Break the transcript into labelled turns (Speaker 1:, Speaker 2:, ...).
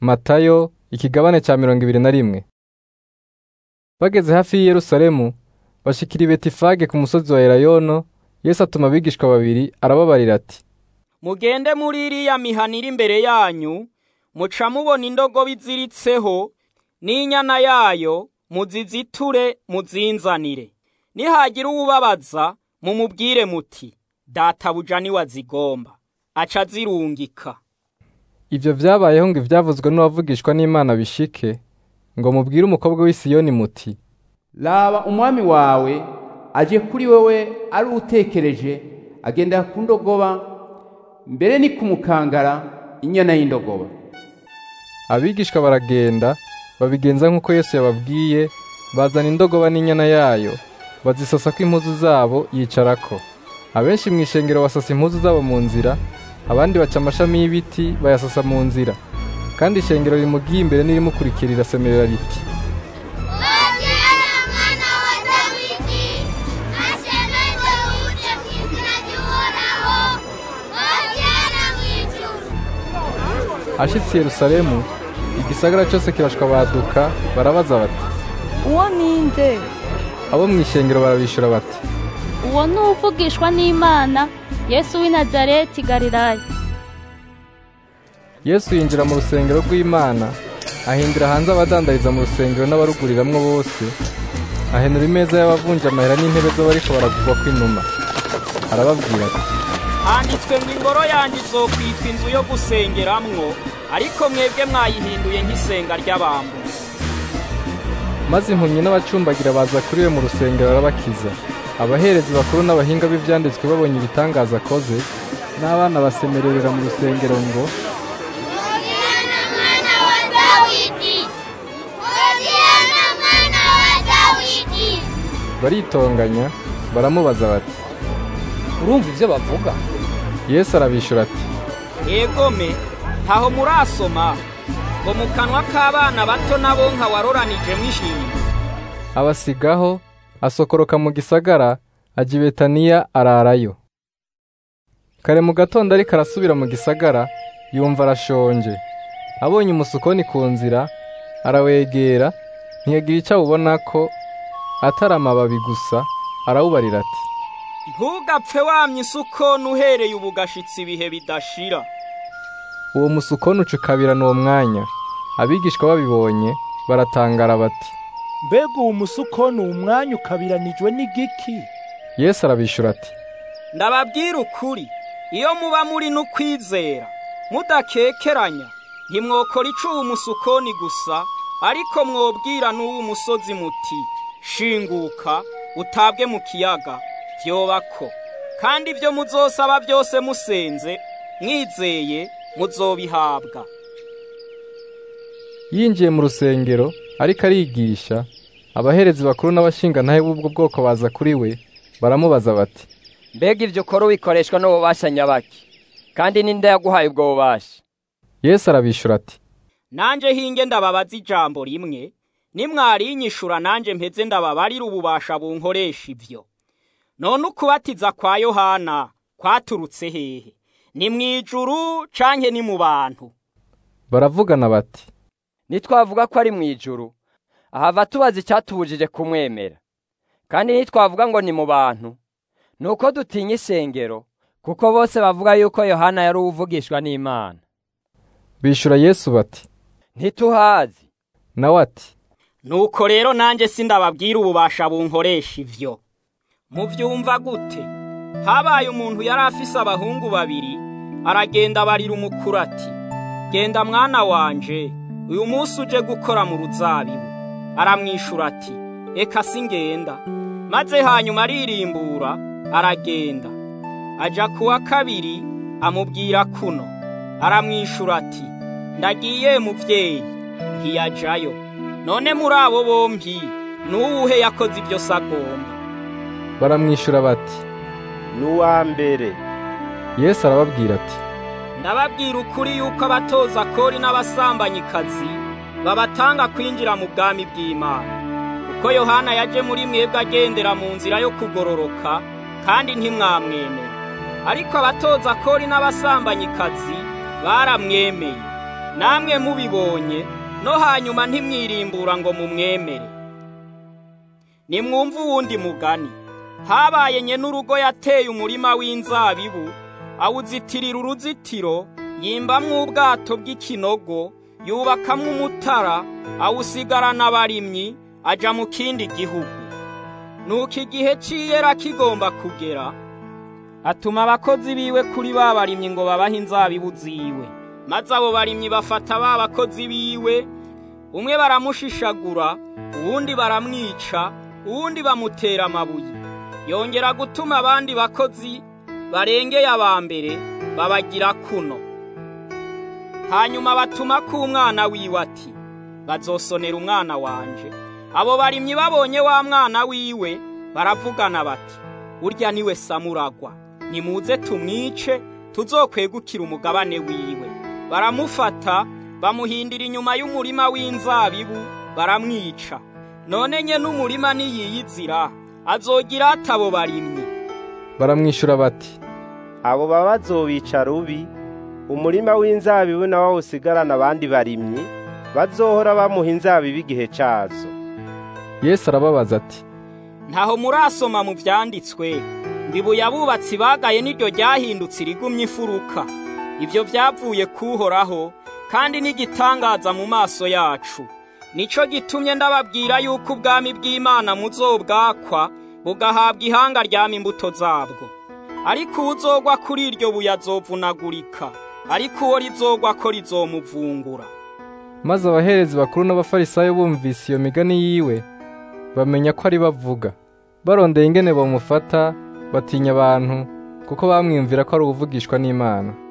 Speaker 1: matayo ikigabane cya mirongo ibiri na rimwe bageze hafi y'i yerusalemu bashikira i betifage ku musozi wa elayono yesu atuma abigishwa babiri arababarira ati
Speaker 2: mugende muri iriya mihana iri imbere yanyu muca mubona indogobe iziritseho n'inyana yayo muziziture muzinzanire nihagira uwubabaza mumubwire muti databuja niwe azigomba aca azirungika
Speaker 1: ibyo vyabayeho ngo ivyavuzwe n'uwavugishwa n'imana bishike ngo mubwire umukobwa w'i siyoni muti
Speaker 3: raba umwami wawe aje kuri wewe ari utekereje agenda ku ndogoba mbere ni kumukangara inyana y'indogoba
Speaker 1: abigishwa baragenda babigenza nk'uko yesu yababwiye bazana indogoba n'inyana yayo bazisasako impuzu zabo yicarako abenshi mu ishengero basasa impuzu zabo mu nzira abandi baca amashami y'ibiti bayasasa mu nzira kandi ishengero rimugiye imbere n'irimukurikira rirasemerera riti
Speaker 4: Hosiana mwana wa Dawidi ashemeze uje mu izina ry'uhoraho Hosiana mu ijuru
Speaker 1: ashitse i yerusalemu igisagara cyose kirashwabaduka barabaza bati
Speaker 5: uwo ninde
Speaker 1: abo mu ishengero barabishura bati
Speaker 6: uwo ni uvugishwa n'imana yesu w'i nazareti galilaya
Speaker 1: yesu yinjira mu rusengero rw'imana ahindura hanze abadandariza mu rusengero n'abaruguriramwo bose ahenura imeza y'abavunja amahera n'intebe z'abariko baragurwa kw'inuma arababwira ati
Speaker 2: handitswe ngo ingoro yanjye izokwitwa inzu yo gusengeramwo ariko mwebwe mwayihinduye nk'isenga ry'abambuzi
Speaker 1: maze impumyi n'abacumbagira baza kuri we mu rusengero arabakiza abaherezi bakuru n'abahinga b'ivyanditswe babonye ibitangaza akoze n'abana basemererera mu rusengero ngo
Speaker 4: Hosiana mwana wa Dawidi Hosiana mwana wa Dawidi
Speaker 1: baritonganya baramubaza bati
Speaker 7: urumva ivyo bavuga
Speaker 1: yesu arabishura ati
Speaker 2: egome ntaho murasoma ngo mu kanwa k'abana bato nabo nka waroranijemo ishinga
Speaker 1: abasigaho asokoroka mu gisagara ajya i betaniya ararayo kare mu gatondo ariko arasubira mu gisagara yumva arashonje abonye umusukoni ku nzira arawegera ntiyagira icyo awubona ko atari amababi gusa arawubarira ati
Speaker 2: ntugapfe wamye isukoni uhereye ubu gashitsi ibihe bidashira
Speaker 1: uwo musukoni ucukabirana uwo mwanya abigishwa babibonye baratangara bati
Speaker 8: mbega uwo musukoni umwanya ukabiranijwe n'igiki
Speaker 1: yesu arabishura ati
Speaker 2: ndababwira ukuri iyo muba muri n'ukwizera mudakekeranya ntimwokora icuba umusukoni gusa ariko mwobwira n'uw'umusozi muti shinguka utabwe mu kiyaga vyobako kandi ibyo muzosaba byose musenze mwizeye muzobihabwa
Speaker 1: yinjiye mu rusengero ariko arigisha abaherezi bakuru n'abashingantahe b'ubwo bwoko baza kuri we baramubaza bati
Speaker 7: mbega ivyo ukora wikoreshwa n'ububasha nyabaki kandi ninde yaguhaye ubwo bubasha
Speaker 1: yesu arabishura ati
Speaker 2: nanje hinge ndababaza ijambo rimwe nimwarinyishura nanje mpeze ndababarira ububasha bunkoresha ivyo none ukubatiza kwa yohana kwaturutse hehe ni mw'ijuru canke ni mu bantu
Speaker 1: baravugana bati
Speaker 7: nitwavuga ko ari mu ijuru ahava tubaza icyatubujije kumwemera kandi nitwavuga ngo ni mu bantu ni uko dutinya isengero kuko bose bavuga yuko yohana yari uwuvugishwa n'imana
Speaker 1: bishura yesu bati
Speaker 7: ntituhazi
Speaker 1: nawe ati
Speaker 2: nuko rero nanjye sindababwira ububasha bunkoresha ivyo muvyumva gute habaye umuntu yari afise abahungu babiri aragenda abarira umukuru ati genda mwana wanje uyu munsi uje gukora mu ruzabibu aramwishura ati eka singenda maze hanyuma aririmbura aragenda aja kuwa kabiri amubwira kuno aramwishura ati ndagiye muvyeyi ntiyajayo none muri abo bompi n'uwuhe yakoze ibyo sagomba
Speaker 1: baramwishura bati
Speaker 8: n'uwa mbere
Speaker 1: yesu arababwira ati
Speaker 2: ndababwira ukuri yuko abatoza kori n'abasambanyikazi babatanga kwinjira mu bwami bw'imana kuko yohana yaje muri mwebwe agendera mu nzira yo kugororoka kandi ntimwamwemera ariko abatoza kori n'abasambanyikazi baramwemeye namwe mubibonye no hanyuma ntimwirimbura ngo mumwemere nimwumve uwundi mugani habaye nye n'urugo yateye umurima w'inzabibu awuzitirira uruzitiro yimbamwo ubwato bw'ikinogo yubakamwo umutara awusigarana abarimyi aja mu kindi gihugu nuko igihe c'iyera kigomba kugera atuma abakozi biwe kuri ba barimyi ngo babahe inzabibu ziwe maze abo barimyi bafata ba bakozi biwe umwe baramushishagura uwundi baramwica uwundi bamutera amabuye yongera gutuma abandi bakozi barengeye aba mbere babagira kuno hanyuma batuma k'umwana wiwe ati bazosonera umwana wanje abo barimyi babonye wa mwana wiwe baravugana bati urya niwe samuragwa nimuze tumwice tuzokwegukira umugabane wiwe baramufata bamuhindira inyuma y'umurima w'inzabibu baramwica none nye n'umurima niyiyizira azogira atabo barimyi
Speaker 1: baramwishyura bati
Speaker 9: abo baba bazobica rubi umurima w'inzabibu nawo awusigarana abandi barimyi bazohora bamuha inzabibu igihe cazo
Speaker 1: yesu arababaza ati
Speaker 2: ntaho murasoma mu vyanditswe mbibuye abubatsi bagaye niryo ryahindutse irigumye ifuruka ibyo byavuye kuhoraho kandi n'igitangaza mu maso yacu nico gitumye ndababwira yuko ubwami bw'imana muzobwakwa bugahabwa ihanga ryama imbuto zabwo ariko uwuzogwa kuri iryo buye azovunagurika ariko uwo rizogwa ko rizomuvungura
Speaker 1: maze abaherezi bakuru n'abafarisayo bumvise iyo migani yiwe bamenya ko ari bavuga barondeye ingene bamufata batinya abantu kuko bamwiyumvira ko ari uvugishwa n'imana